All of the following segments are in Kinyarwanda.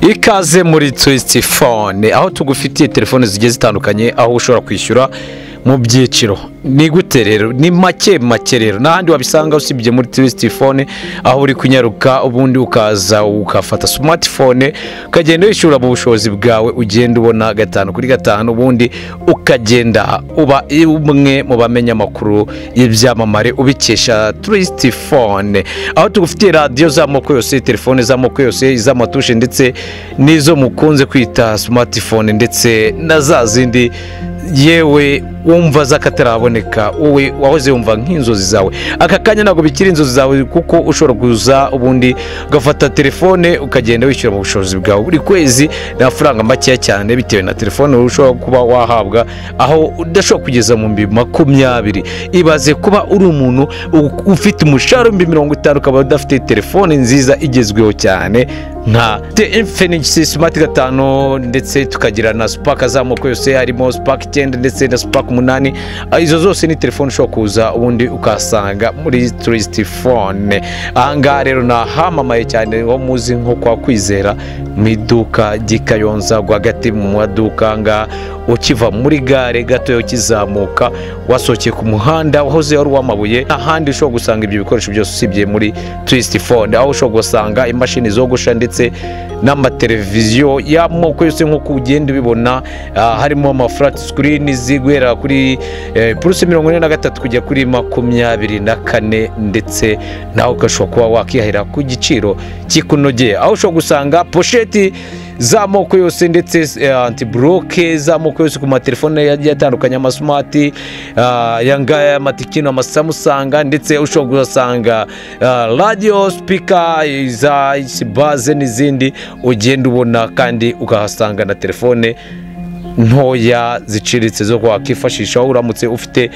ikaze muri twisiti fone aho tugufitiye telefone zigiye zitandukanye aho ushobora kwishyura mu byiciro ni gute rero ni make make rero n'ahandi wabisanga usibye muri twisiti fone aho uri kunyaruka ubundi ukaza ugafata simatifone ukagenda wishyura mu bushobozi bwawe ugenda ubona gatanu kuri gatanu ubundi ukagenda uba umwe mu bamenya amakuru y'ibyamamare ubikesha twisiti fone aho tugufitiye radiyo z'amoko yose telefone z'amoko yose iz'amatushe ndetse n'izo mukunze kwita simatifone ndetse na za zindi yewe wumva z'akataraboneka wowe wahoze wumva nk'inzozi zawe aka kanya ntabwo bikiri inzozi zawe kuko ushobora kuza ubundi ugafata telefone ukagenda wishyura mu bushobozi bwawe buri kwezi ni amafaranga makeya cyane bitewe na telefone ushobora kuba wahabwa aho udashobora kugeza mu mbi makumyabiri ibaze kuba uri umuntu ufite umushahara w'ibihumbi mirongo itanu ukaba udafite telefone nziza igezweho cyane nka infinigisi simati gatanu ndetse tukagira na supaka z'amoko yose harimo supaka icyenda ndetse na supaka umunani izo zose ni telefone ushobora kuza ubundi ukahasanga muri turisiti fone ahangaha rero ni ahamamaye cyane ho muzi nko kwa kwizera mu iduka ry'ikayonza rwagati mu maduka ngaha ukiva muri gare gatoya ukizamuka wasohokeye ku muhanda wahoze wari uw'amabuye ahandi ushobora gusanga ibyo bikoresho byose usibye muri turisiti fone aho ushobora gusanga imashini zogosha ndetse ndetse n'amateleviziyo y'amoko yose nk'uko ugenda ubibona harimo amafurati sikirini ziguhera kuri purusi mirongo ine na gatatu kujya kuri makumyabiri na kane ndetse nawe ugashobora kuba wakihahira ku giciro kikunogeye aho ushobora gusanga posheti z'amoko yose ndetse antiburoke z'amoko yose ku matelefone yagiye atandukanye amasumati ayangaya amatikino amasamusanga ndetse ushobora kuhasanga radiyo sipika za isibaze n'izindi ugenda ubona kandi ukahasanga na telefone ntoya ziciriritse zo wakwifashisha wowe uramutse ufite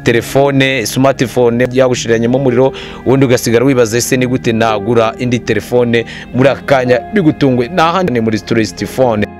telefone simatifone yagushiranyemo umuriro ubundi ugasigara wibaza ese ni gute nagura indi telefone muri aka kanya bigutunguye ni ahandi ni muri turisiti fone